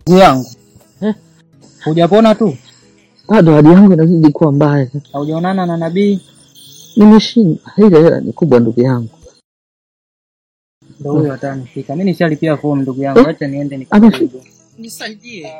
Ndugu yangu, Eh? hujapona tu? Bado hali yangu inazidi kuwa mbaya. Haujaonana na nabii? Nimeshindwa, ile hela ni kubwa ndugu yangu. Ndio huyo atanifika. Mimi nishalipia fomu ndugu yangu, Eh? acha niende Amefika. nikapige. Nisaidie.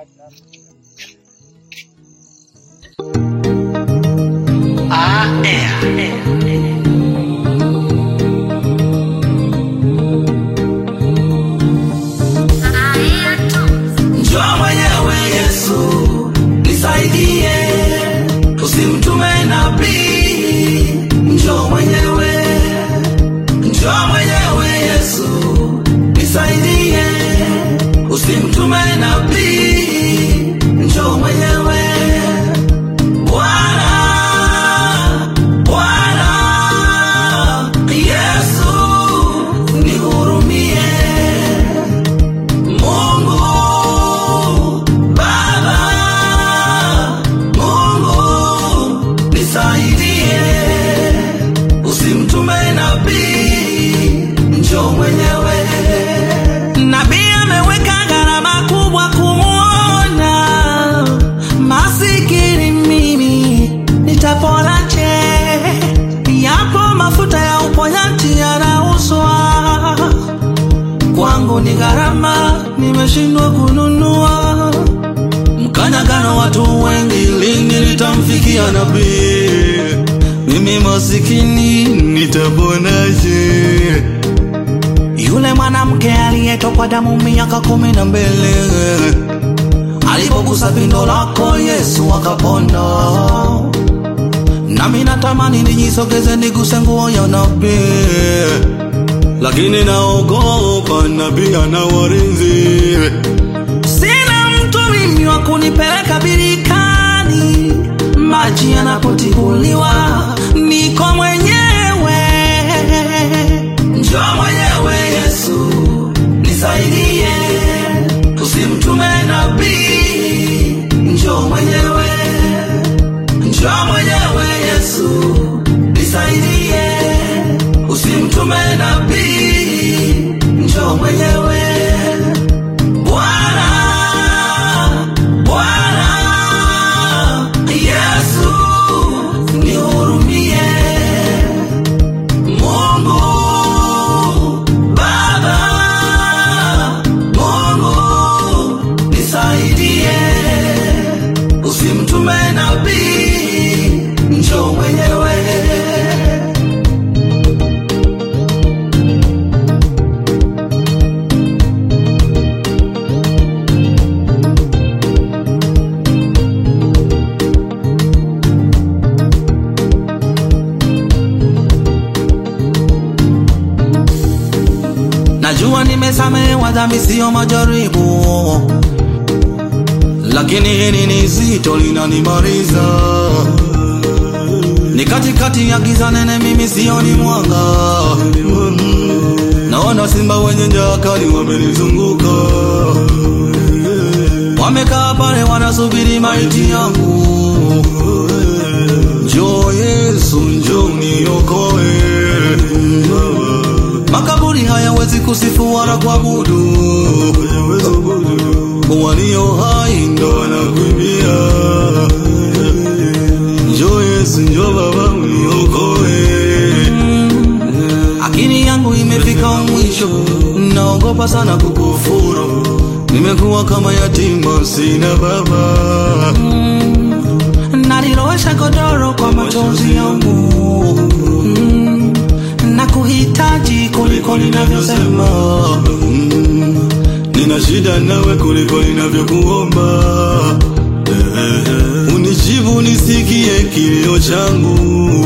Njoo mwenyewe Yesu, nisaidie, usimtume nabii. Njoo mwenyewe, njoo mwenyewe Yesu, nisaidie, usimtume nabii. Njoo mwenyewe Bwana, Bwana Yesu, nihurumie. Mungu Baba, Mungu nisaidie, usimtume nabii, njoo mwenyewe. Nabii ameweka gharama kubwa kumwona, masikini mimi nitaponaje? Yapo mafuta ya uponyaji yanauzwa kwangu ni gharama, nimeshindwa kununua. Mkanyagano watu wengi, lini nitamfikia nabii? Mimi masikini nitaponaje? Yule mwanamke aliyetokwa damu miaka kumi na mbili alipogusa pindo lako Yesu akapona. Nami natamani nijisogeze niguse nguo ya nabii lakini naogopa nabii ana walinzi. Sina mtu mimi wa kunipeleka birikani, maji yanapotibuliwa niko mwenyewe. Njoo mwenyewe Yesu, nisaidie, usimtume nabii. Njoo mwenyewe, njoo mwenyewe Yesu, nisaidie usimtume nabii, njoo mwenyewe. Bwana, Bwana Yesu, nihurumie. Mungu Baba, Mungu nisaidie, usimtume nabii, njoo mwenyewe. Najua nimesamehewa dhambi, sio majaribu, lakini hili ni zito, linanimaliza. Ni katikati ya giza nene, mimi sioni mwanga. Naona simba wenye njaa kali wamenizunguka, wamekaa pale wanasubiri maiti yangu. Njoo Yesu, njoo niokoe. Makaburi hayawezi kusifu wala kuabudu, walio hai ndo wanakuimbia. Njoo Yesu, njoo Baba uniokoe. Akili yangu imefika mwisho, naogopa sana kukufuru. Nimekuwa kama yatima, sina baba. Nalilowesha godoro kwa machozi yangu mm, na kuhitaji kuliko ninavyosema mm, nina shida nawe kuliko ninavyokuomba eh, unijibu nisikie kilio changu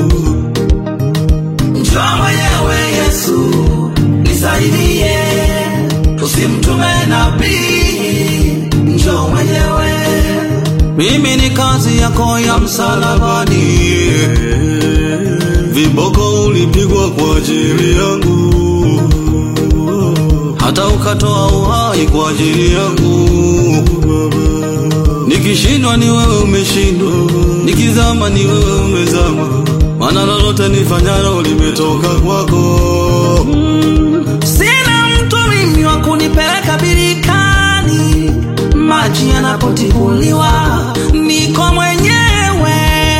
njoo mwenyewe Yesu nisaidie usimtume nabii njoo mwenyewe mimi ni kazi yako ya msalabani, viboko ulipigwa kwa ajili yangu, hata ukatoa uhai kwa ajili yangu. Nikishindwa ni wewe umeshindwa, nikizama ni wewe umezama, maana lolote nifanyalo limetoka kwako. Sina mtu mimi wa kunipeleka birikani nimechaguliwa, niko mwenyewe.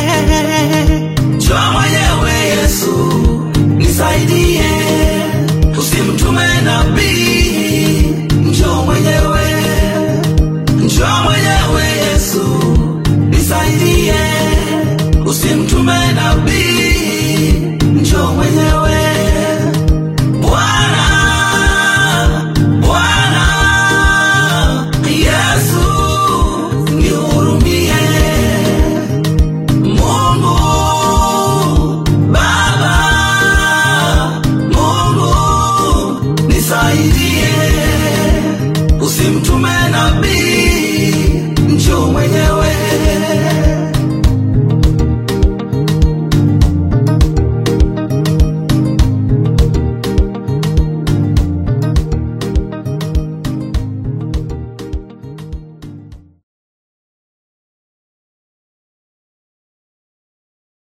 Njoo mwenyewe Yesu, nisaidie, usimtume nabii. Njoo mwenyewe, njoo mwenyewe Yesu, nisaidie, usimtume nabii.